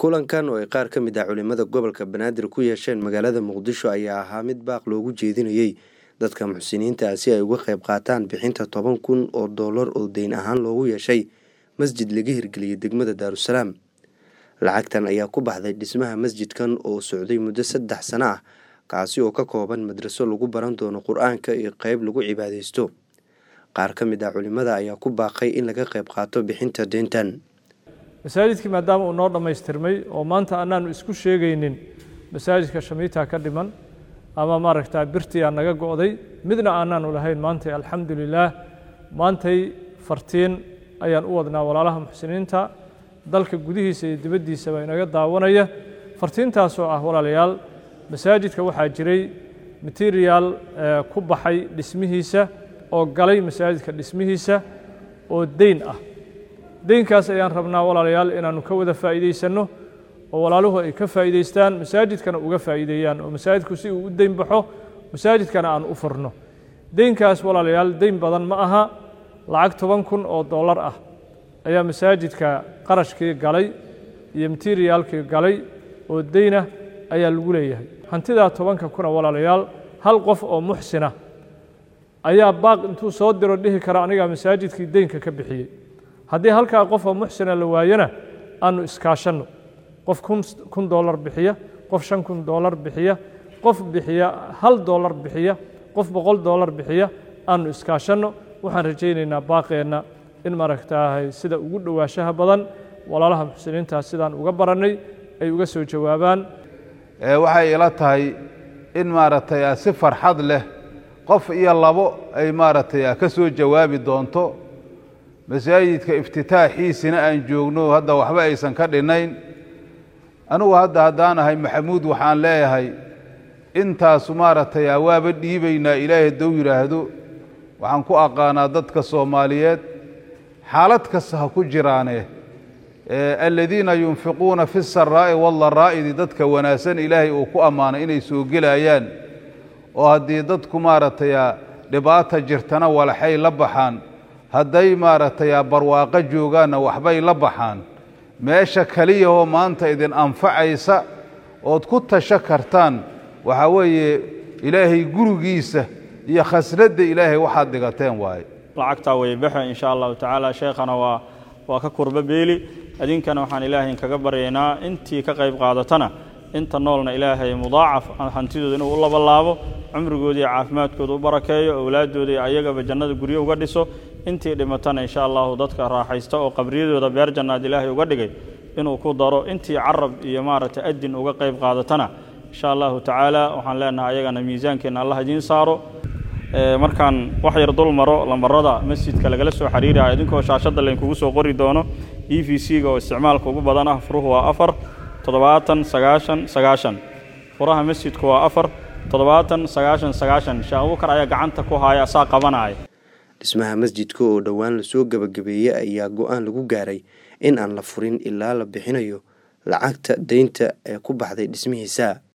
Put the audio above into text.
kulankan oo ay qaar ka mid ah culimada gobolka banaadir ku yeesheen magaalada muqdisho ayaa ahaa mid baaq loogu jeedinayey dadka muxsiniinta ah si ay uga qayb qaataan bixinta toban kun oo doolar oo deyn ahaan loogu yeeshay masjid laga hirgeliyey degmada daarusalaam lacagtan ayaa ku baxday dhismaha masjidkan oo socday muddo saddex sano ah kaasi oo ka kooban madraso lagu baran doono qur-aanka iyo qeyb lagu cibaadeysto qaar ka mid ah culimada ayaa ku baaqay in laga qayb qaato bixinta deyntan masaajidkii maadaama uu noo dhammaystirmay oo maanta anaanu isku sheegaynin masaajidka shamiita ka dhiman ama maaragtaa birtiyaa naga go'day midna aanaanu lahayn maantay alxamdu lilaah maantay fartiin ayaan u wadnaa walaalaha muxsiniinta dalka gudihiisa iyo dibaddiisaba inaga daawanaya fartiintaasoo ah walaalayaal masaajidka waxaa jiray material ku baxay dhismihiisa oo galay masaajidka dhismihiisa oo deyn ah deynkaas ayaan rabnaa walaalayaal inaannu ka wada faa'iidaysanno oo walaaluhu ay ka faa'iidaystaan masaajidkana uga faa'iideeyaan oo masaajidku si uu u deyn baxo masaajidkana aan u furno deynkaas walaalayaal deyn badan ma aha lacag toban kun oo dollar ah ayaa masaajidka qarashkii galay iyo materiaalkii galay oo deyna ayaa lagu leeyahay hantidaa tobanka kuna walaalayaal hal qof oo muxsina ayaa baaq intuu soo diro dhihi kara anigaa masaajidkii deynka ka bixiyey haddii halkaa qof oo muxsina la waayana aanu iskaashanno qof kun dollar bixiya qof shan kun dollar bixiya qof bixiya hal dollar bixiya qof boqol dollar bixiya aanu iskaashanno waxaan rajaynaynaa baaqeenna in maaragtaahay sida ugu dhowaashaha badan walaalaha muxsiniintaas sidaan uga barannay ay uga soo jawaabaan waxay ila tahay in maaragtay si farxad leh qof iyo labo ay maaragtay ka soo jawaabi doonto masaajidka iftitaaxiisina aan joogno hadda waxba aysan ka dhinnayn anigu hadda haddaan ahay maxamuud waxaan leeyahay intaasu maaragtay waaba dhiibaynaa ilaahay hadduu yidhaahdo waxaan ku aqaanaa dadka soomaaliyeed xaalad kasta ha ku jiraane aladiina yunfiquuna fi saraa'i waldaraa'idi dadka wanaagsan ilaahay uu ku ammaanay inay soo gelayaan oo haddii dadku maaragtay dhibaata jirtana walaxay la baxaan hadday maaragtay barwaaqo joogaanna waxbay la baxaan meesha keliyahoo maanta idin anfacaysa ood ku tasho kartaan waxaa weeye ilaahay gurigiisa iyo khasnadda ilaahay waxaad dhigateen waaye lacagtaa way baxe insha allahu tacaala sheekhana waa waa ka kurba beeli idinkana waxaan ilaahay inkaga baryaynaa intii ka qayb qaadatana inta noolna ilaahay mudaacaf hantidooda inuu u labalaabo cumrigooda iyo caafimaadkooda u barakeeyo owlaaddooda iyo ayagaba jannada guryo uga dhiso intii dhimatana insha allahu dadka raaxaysta oo qabriyadooda beer jannaad ilaahay uga dhigay inuu ku daro intii carab iyo maaragtay adin uga qayb qaadatana insha allahu tacaala waxaan leenahay ayagana miisaankeenna allah idiin saaro markaan wax yar dul maro lambarada masjidka lagala soo xiriiraya idinkoo shaashadda laynkugu soo qori doono e v c-ga oo isticmaalka ugu badan ah furuhu waa afar toddobaatan sagaashan sagaashan furaha masjidku waa afar toddobaatan sagaashan sagaashan sheekh abubakar ayaa gacanta ku haaya asaa qabanaya dhismaha masjidka oo dhowaan lasoo gebagabeeyey ayaa go-aan lagu gaaray in aan la furin ilaa la bixinayo lacagta deynta ee ku baxday dhismihiisa